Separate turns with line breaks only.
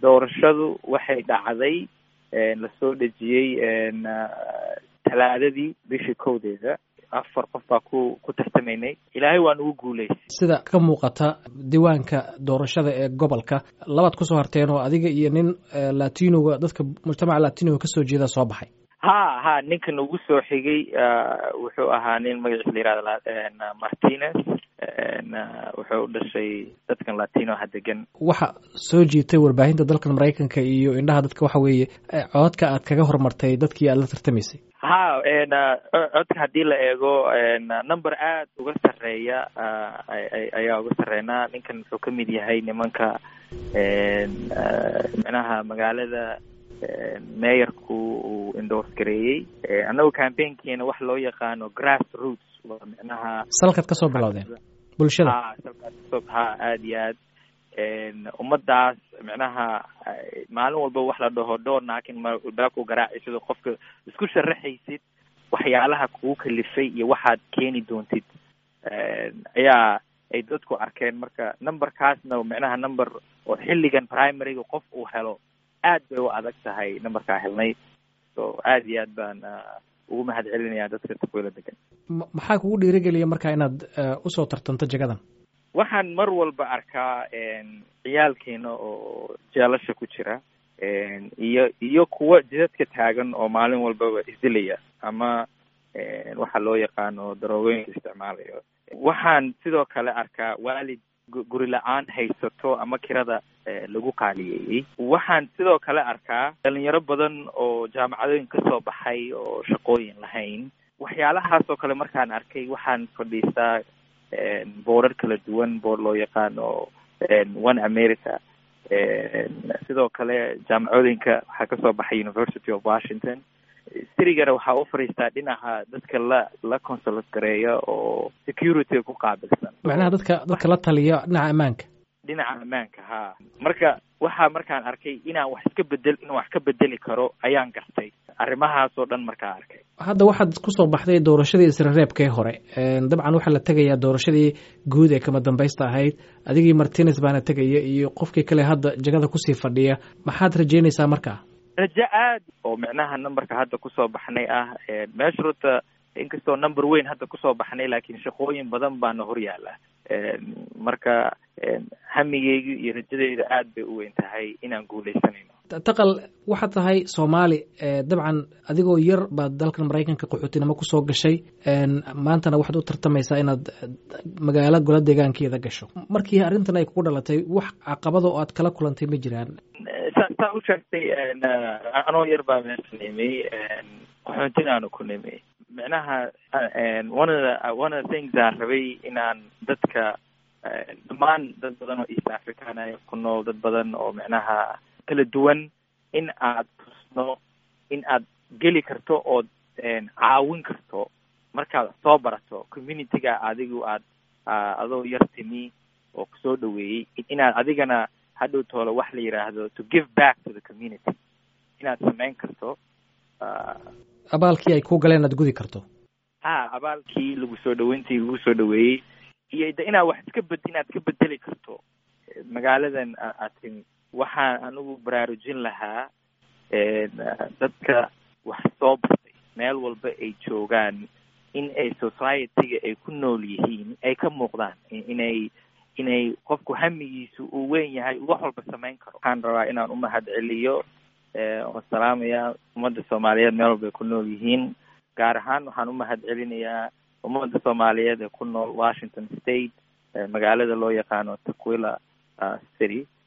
doorashadu waxay dhacday lasoo dhejiyey talaadadii bishii kowdeeda afar qof baa ku ku tartamaynay ilaahay waa nugu guuleysay
sida ka muuqata diiwaanka doorashada ee gobolka labaad kusoo harteen oo adiga iyo nin latinoga dadka mujtamaca latinoga kasoo jeeda soo baxay
ha ha ninka nagu soo xigay wuxuu ahaa nin magaciisa la yihahda martinez wuxuu u dhashay dadkan latinoha degan
waxa soo jiitay warbaahinta dalkan maraykanka iyo indhaha dadka waxa weeye cododka aad kaga horumartay dadkii aad la tartamaysay
ha codka haddii la eego number aad uga sarreeya ayaa uga sarreynaa ninkan wuxuu ka mid yahay nimanka micnaha magaalada meeyarku uu endorse gareeyey annagu campaignkiina wax loo yaqaano grass roots waa micnaha
salkaad kasoo bilowdeen bulshada
ha salkaad kasoo ha aada iyo aad ummadaas micnaha maalin walba wax la dhaho door naakin mbaku garaaci sidoo qofka isku sharaxaysid waxyaalaha kugu kalifay iyo waxaad keeni doontid ayaa ay dadku arkeen marka numberkaasna micnaha number oo xilligan primaryga qof uu helo aad bay u adag tahay numberkaa helnay so aada iyo aad baan ugu mahad celinaya dadka takwila degan
maxaa kugu dhiirigeliya marka inaad usoo tartanto jagadan
waxaan mar walba arkaa ciyaalkeena oo jeelasha ku jira iyo iyo kuwa jidadka taagan oo maalin walbaba isdilaya ama waxa loo yaqaano daroogooyinka isticmaalayo waxaan sidoo kale arkaa waalid guri la-aan haysato ama kirada lagu qaaliyeeyey waxaan sidoo kale arkaa dhalinyaro badan oo jaamacadooyin kasoo baxay oo shaqooyin lahayn waxyaalahaas oo kale markaan arkay waxaan fadhiistaa boorar kala duwan boor loo yaqaano one america sidoo kale jaamacooyinka waxaa kasoo baxay university of washington sirigana waxaa u fadhiistaa dhinaca dadka la la consulat gareeya oo security ku qaabilsan
macnaha dadka dadka la taliya dhinaca ammaanka
dhinaca ammaanka ha marka waxaa markaan arkay inaan wax iska bedel inaan wax ka bedeli karo ayaan gartay arrimahaas oo dhan markaa arkay
hadda waxaad kusoo baxday doorashadii isrereebkee hore dabcan waxaa la tegayaa doorashadii guud ee kama dambaysta ahayd adigii martinez baana tegaya iyo qofkii kale hadda jagada kusii fadhiya maxaad rajeynaysaa markaa
rajo aad oo micnaha numberka hadda kusoo baxnay ah meesha runta inkastoo number weyn hadda kusoo baxnay laakiin shaqooyin badan baana hor yaala marka hamigeyga iyo rajadeyda aad bay u weyn tahay inaan guuleysanayno
taqal waxaad tahay soomaali dabcan adigoo yar baad dalkan maraykanka qaxootinimo kusoo gashay maantana waxaad u tartamaysaa inaad magaalo gola deegaankeeda gasho markii arrintan ay kugu dhalatay wax caqabado oo aad kala kulantay ma jiraan
sa saa u sheegtay anoo yar baa meesha nimay qaxoontin aanu ku nimay micnaha one of the one of the things aan rabay inaan dadka dhammaan dad badan oo east african a ku nool dad badan oo micnaha kala duwan in aad tusno in aad geli karto ood caawin karto markaad soo barato communityga adigu aad adoo yar timi oo kusoo dhaweeyey inaad adigana hadhow toolo wax la yidhaahdo to give back to the community inaad samayn karto
abaalkii ay ku galeen aad gudi karto
ha abaalkii lagu soo dhaweyntii lagu soo dhaweeyey iyo de inaad wax iska bed inaad ka bedeli karto magaaladan aad timi waxaan anigu baraarujin lahaa dadka wax soo bartay meel walba ay joogaan in ay society-ga ay ku nool yihiin ay ka muuqdaan inay inay qofku hamigiisu uu weyn yahay wax walba samayn karo waxaan rabaa inaan umahad celiyo oo salaamaya ummadda soomaaliyeed meel walba ay ku nool yihiin gaar ahaan waxaan umahad celinayaa ummadda soomaaliyeed ee ku nool washington state magaalada loo yaqaano taquila city